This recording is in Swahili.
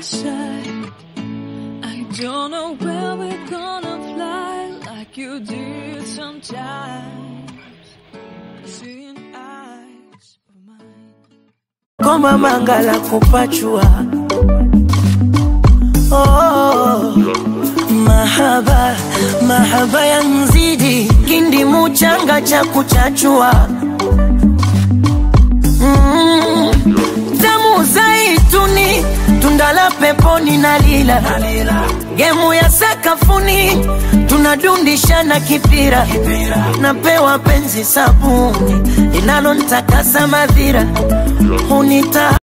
side. I don't know where we're gonna fly like you did sometimes. Seeing eyes of mine. Koma mangala kupachua oh, mahaba mahaba ya mzidi kindi muchanga cha kuchachua mm, damu zaituni tundala peponi na lila gemu ya sakafuni tunadundishana kipira napewa penzi sabuni linalontakasa madhira hunita